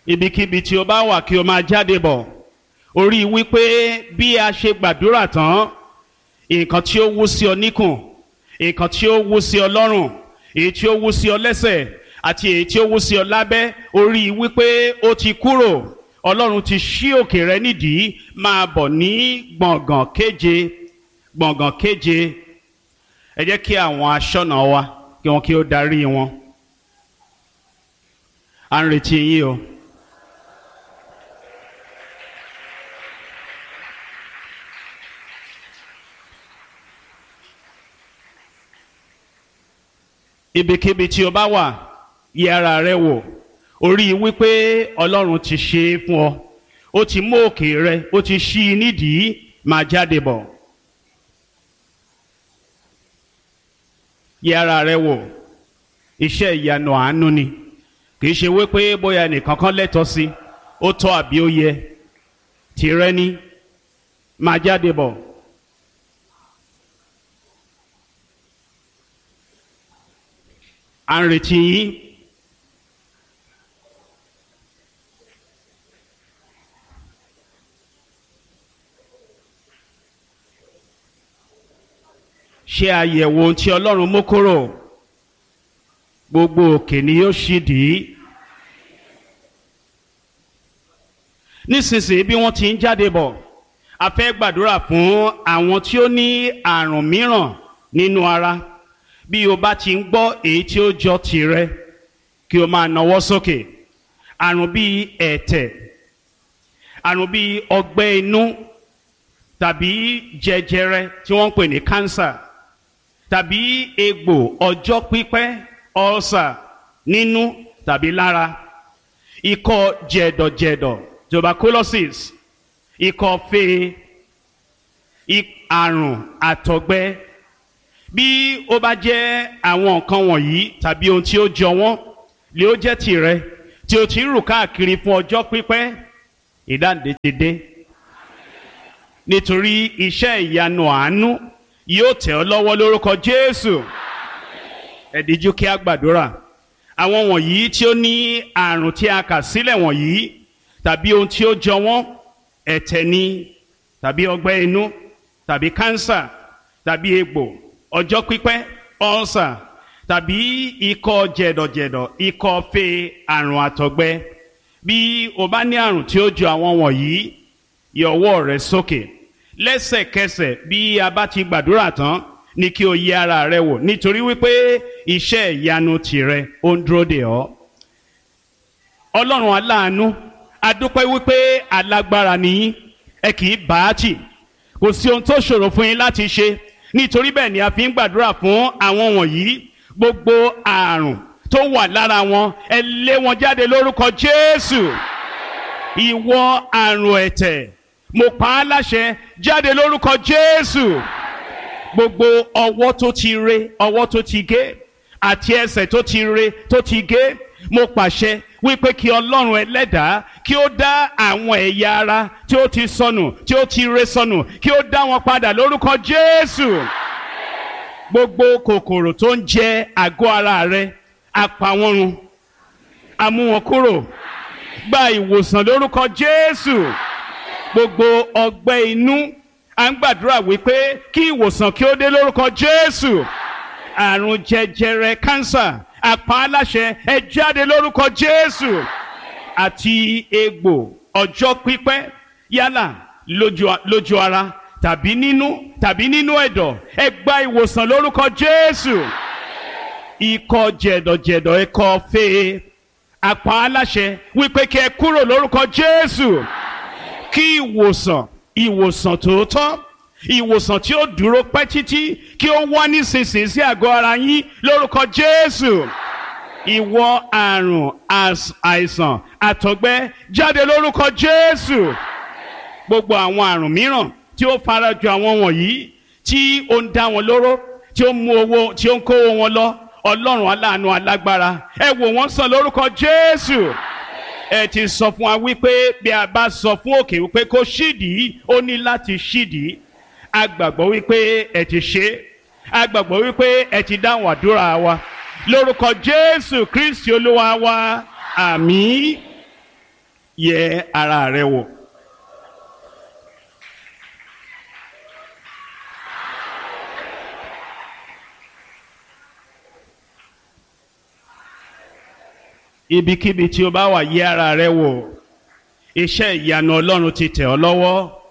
ibikíbi tí o bá wà kí o máa jáde bọ̀ orí wípé bí a ṣe gbàdúrà tán nǹkan tí ó wú sí ọ níkùn nǹkan tí ó wú sí ọ lọ́rùn èyí tí ó wú sí ọ lẹ́sẹ̀ àti èyí tí ó wú sí ọ lábẹ́ orí wípé ó ti kúrò ọlọ́run ti ṣí òkè rẹ nídìí máa bọ̀ ní gbọ̀ngàn kéje gbọ̀ngàn kéje ẹ jẹ́ kí àwọn aṣọ́nà wa kí wọ́n kí ó darí wọn à ń retí yín o. ibikíbi tí o bá wà yẹ ara rẹ wò orí wípé ọlọ́run ti ṣe é fún ọ ó ti mú òkè rẹ ó ti ṣí i nídìí máa jáde bọ̀ yẹ ara rẹ wò iṣẹ́ ìyanu àánú ni kì í ṣe wípé bóyá nìkan kan lẹ́tọ̀ọ́ sí ó tọ́ àbí ó yẹ tìrẹ ni máa jáde bọ̀. à ń retí yín. ṣe àyẹ̀wò ohun tí ọlọ́run mú kúrò gbogbo òkè ni yóò ṣì dì í. nísinsìnyí bí wọ́n ti ń jáde bọ̀ a fẹ́ gbàdúrà fún àwọn tí ó ní àrùn mìíràn nínú ara bí o bá ti ń gbọ́ èyí tí ó jọ tìrẹ kí o máa nawọ́ sókè àrùn bíi ẹ̀tẹ̀ àrùn bíi ọgbẹ́ inú tàbí jẹjẹrẹ tí wọ́n ń pè ní kánsà tàbí egbò ọjọ́ pípẹ́ ọ̀sà nínú tàbí lára ikọ́ jẹ̀dọ̀jẹ̀dọ̀ tuberculosis ikọ́ fee àrùn àtọ̀gbẹ bí ó bá jẹ́ àwọn nǹkan wọ̀nyí tàbí ohun tí ó jọ wọ́n lè ó jẹ́ tìrẹ tí o ti ń rù káàkiri fún ọjọ́ pípẹ́ ìdáǹdè ti dé nítorí iṣẹ́ ìyanu àánú yóò tẹ̀ ọ́ lọ́wọ́ lórúkọ Jésù ẹ díjú kí a gbàdúrà àwọn wọ̀nyí tí ó ní àrùn tí a kà sílẹ̀ wọ̀nyí tàbí ohun tí ó jọ wọ́n ẹ̀tẹ̀ ni tàbí ọgbẹ́ inú tàbí kánsà tàbí egbò ọjọ́ pípẹ́ ọ̀sà tàbí ikọ́ jẹ̀dọ̀jẹ̀dọ̀ ikọ́ fe àrùn àtọ̀gbẹ bí o bá ní àrùn tí ó jọ àwọn wọ̀nyí yọ ọwọ́ rẹ sókè lẹ́sẹ̀kẹsẹ̀ bí a bá ti gbàdúrà tán ni kí o yẹ ara rẹ wò nítorí wípé iṣẹ́ ìyanu tìrẹ ó ń dúró dè ọ́ ọlọ́run aláàánú adúpẹ́ wípé alágbára nìyí ẹ kì í bá a tì kò sí ohun tó ṣòro fún yín láti ṣe nítorí bẹ́ẹ̀ ni a fi ń gbàdúrà fún àwọn wọ̀nyí gbogbo àrùn tó wà lára wọn ẹ lé wọn jáde lórúkọ Jésù ìwọ àrùn ẹ̀tẹ̀ mo pa á láṣẹ jáde lórúkọ Jésù gbogbo ọwọ́ tó ti re ọwọ́ tó ti gé àti ẹsẹ̀ tó ti re tó ti gé mo pàṣẹ wípé kí ọlọ́run ẹlẹ́dàá kí ó dá àwọn ẹ̀yà ara tí ó ti sọnù tí ó ti re sọnù kí ó dá wọn padà lórúkọ Jésù gbogbo kòkòrò tó ń jẹ àgọ́ ara rẹ apá wọn run a mú wọn kúrò gba ìwòsàn lórúkọ Jésù gbogbo ọgbẹ́ inú à ń gbàdúrà wípé kí ìwòsàn kí ó dé lórúkọ Jésù àrùn jẹjẹrẹ kánsà àpá aláṣẹ ẹ jáde lórúkọ Jésù àti egbò ọjọ́ pípẹ́ yálà lójú ara tàbí nínú tàbí nínú ẹ̀dọ̀ ẹ gba ìwòsàn lórúkọ Jésù ikọ́ jẹ̀dọ̀jẹ̀dọ̀ ikọ́ fee àpá aláṣẹ wípé kí ẹ kúrò lórúkọ Jésù kí ìwòsàn ìwòsàn tòótọ́ ìwòsàn tí ó dúró pẹ́ títí kí ó wá nísinsìnyí sí àgọ́ ara yín lórúkọ Jésù ìwọ àrùn àìsàn àtọ̀gbẹ jáde lórúkọ Jésù gbogbo àwọn àrùn mìíràn tí ó farajọ àwọn wọ̀nyí tí ó ń dá wọn lóró tí ó ń mú owó tí ó ń kó wọn lọ Ọlọ́run aláàánú alágbára ẹ wò wọ́n sàn lórúkọ Jésù ẹ ti sọ fún wa wípé bí a bá sọ fún òkè wípé kó ṣídìí ó ní láti ṣídìí a gbàgbọ́ wípé ẹ ti ṣe a gbàgbọ́ wípé ẹ ti dáhùn àdúrà wa lórúkọ Jésù Kristi Olúwa wa àmín. yẹ ara rẹ wò. ibikíbi tí o bá wà yẹ ara rẹ wò iṣẹ́ ìyanu ọlọ́run ti tẹ̀ ọ́ lọ́wọ́